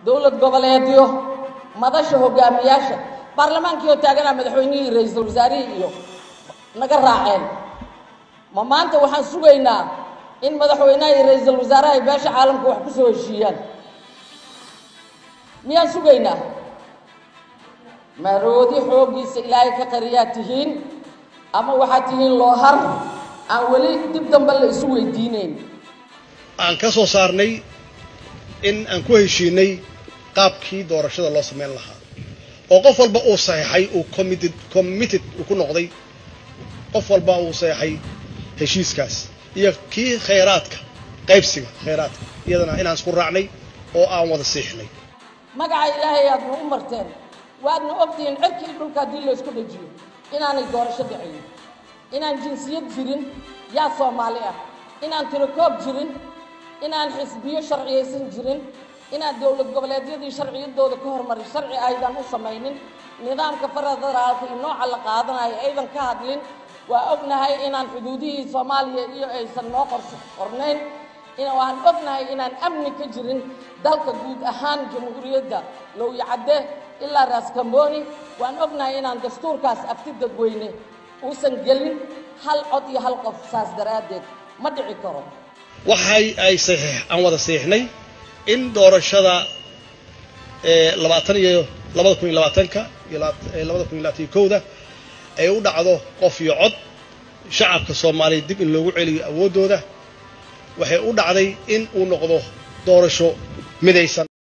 dowlad goboleedyo madasha hogaamiyaasha baarlamaankii oo taaganaa madaxweynihii ra-iisul wasaarihii iyo naga raaceen ma maanta waxaan sugaynaa in madaxweynaha iyo ra-iisul wasaaraha ay beesha caalamka wax ku soo heshiiyaan miyaan sugaynaa maroodi xooggiisa ilaahay ka qariyaa tihiin ama waxaad tihiin loohar aan weli dib dambe la isu weydiinayn aan ka soo saarnay in aan ku heshiinay qaabkii doorashada loo samayn lahaa oo qof walba uu saxeexay uu committed committed uu ku noqday qof walba uu saxeexay heshiiskaas iyo kii khayraadka qaybsiga khayraadka iyadana inaan isku raacnay oo aan wada siixnay magaca ilaahay aadna u marteen waadna ogtihiin cirkii dhulka haddii la isku dhajiyo inaanay doorasho dhacayn inaan jinsiyad jirin yaa soomaali ah inaan tirokoob jirin inaan xisbiyo sharciyaysan jirin inaan dowlad goboleedyadii sharciyadooda ka hormarin sharci aydan u samaynin nidaamka federaalka iyo nooca la qaadanayo aydan ka hadlin waa ognahay inaan xuduudihii soomaaliya iyo aysan noo qorso qornayn waan ognahay inaan amni ka jirin dalka guud ahaan jamhuuriyadda lowyacadde ilaa raaskambooni waan ognahay inaan dastuurkaas afti dadweyne uusan gelin hal cod iyo hal qof saas daraaddeed ma dhici karo waxay ay saxiix aan wada saxiixnay in doorashada labaatan iyo labada kun iyo labaatanka iyo labada kun iyo labaatan iyo kowda ay u dhacdo qof iyo cod shacabka soomaaliya dib in loogu celiyo awooddooda waxay u dhacday in uu noqdo doorasho midaysan